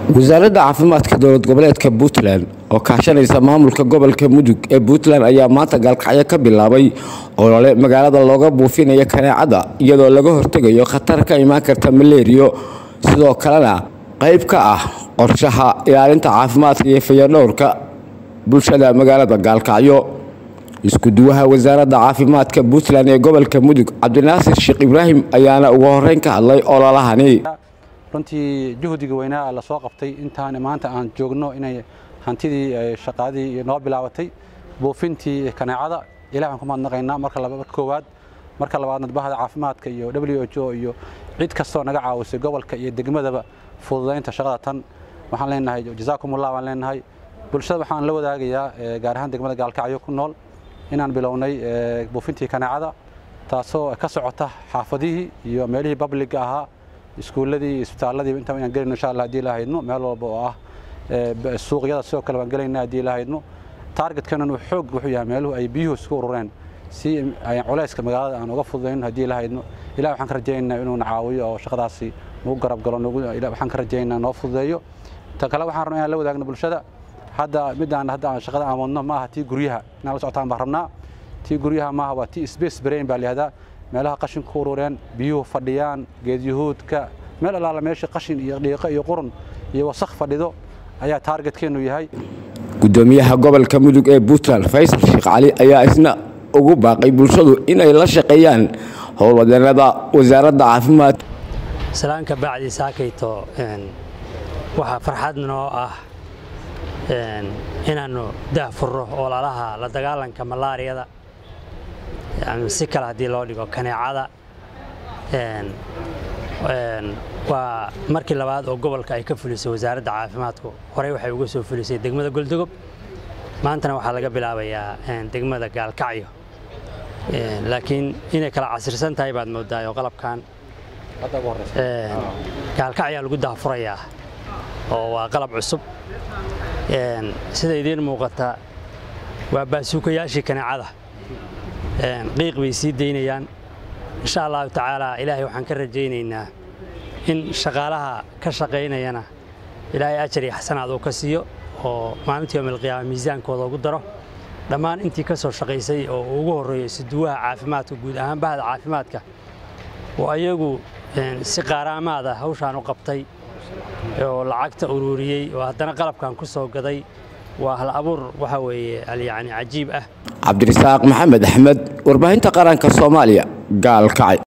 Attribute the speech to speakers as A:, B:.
A: wasaaradda caafimaadka dowlad goboleedka puntland oo kaashanaysa maamulka gobolka mudug ee puntland ayaa maanta gaalkacyo ka bilaabay olole magaalada looga buufinayo kaneecada iyadoo laga hortegayo khatar ka imaan karta maleeriyo sidoo kalena qayb ka ah qorshaha ilaalinta caafimaadka iyo fayadhowrka bulshada magaalada gaalkacyo isku-duwaha wasaaradda caafimaadka puntland ee gobolka mudug cabdinaasir sheekh ibraahim ayaana ugu horeyn ka hadlay ololahani
B: runtii juhdiga weynaa la soo qabtay intaan maanta aan joogno inay hantidii shaqaadii noo bilaabatay buufintii kaneecada ilaah aan ku mahadnaqaynaa marka koowaad marka labaadna bahda caafimaadka iyo w h o iyo cid kastoo naga caawisay gobolka iyo degmadaba fududaynta shaqada tan waxaan leenahay jasaakumullah baan leenahay bulshada waxaan la wadaagayaa gaar ahaan degmada gaalkacyo ku nool inaan bilownay buufintii kaneecada taasoo ka socota xaafadihii iyo meelihii babliga ahaa iskuulladii iyo isbitaalladii intaba inaan gelayno insha allah haddii la haydno meel walba oo ah suuqyada sidoo kale waan gelayna haddii la haydno taargetkeenan uu xoog wuxuu yahay meeluhu ay biyuhu isku urureen si ay culayska magaalada aan uga fududayno haddii la haydno ilaah waxaan ka rajaynaynaa inuu na caawiyo oo shaqadaasi nagu garab galo waxaan ka rajaynaynaa noo fududeeyo tan kale waxaan rabnaa inaan la wadaagno bulshada hadda midaan hadda aan shaqada aan wadno ma aha tii guryaha inaan la socotaan baan rabnaa tii guryaha maaha waa tii space brain baa layihahdaa meelaha qashinku urureen biyuhu fadhiyaan geedyahuudka meel allaala meesha qashin iyo dhiiqo iyo qurun iyo wasakh fadhido ayaa taargetkeennu yahay
A: gudoomiyaha gobolka mudug ee puntland faysal sheekh cali ayaa isna ugu baaqay bulshadu inay la shaqeeyaan howlwadeenada wasaaradda caafimaadka
C: salaanka bacdi saakayto waxaa farxad noo ah inaannu daahfurro ololaha la dagaalanka malaariyada si kale haddii loo dhigo kaneecada waa markii labaad oo gobolka ay ka fulisay wasaaradda caafimaadku horey waxay uga soo fulisay degmada goldogob maantana waxaa laga bilaabayaa degmada gaalkacyo laakiin inay kala casirsan tahay baad moodaa oo qalabkan gaalkacyaa lagu daahfurayaa oo waa qalab cusub sida idiin muuqata waa baasuukayaashii kaneecada qiiq bay sii daynayaan insha allahu tacaala ilaahay waxaan ka rajaynaynaa in shaqaalaha ka shaqaynayana ilaahay ajar iyo xasanaad uu ka siiyo oo maalintii yomilqiyaama miisaankooda ugu daro dhammaan intii ka soo shaqaysay oo ugu horreeyo isuduwaha caafimaadka guud ahaan bahda caafimaadka oo ayagu si qaaraamaada hawshaan u qabtay oo lacagta ururiyey oo haddana qalabkan ku soo gaday waa hal abuur waxa weeye yani cajiib ah
A: cabdirasaaq maxamed axmed warbaahinta qaranka soomaaliya gaalkacay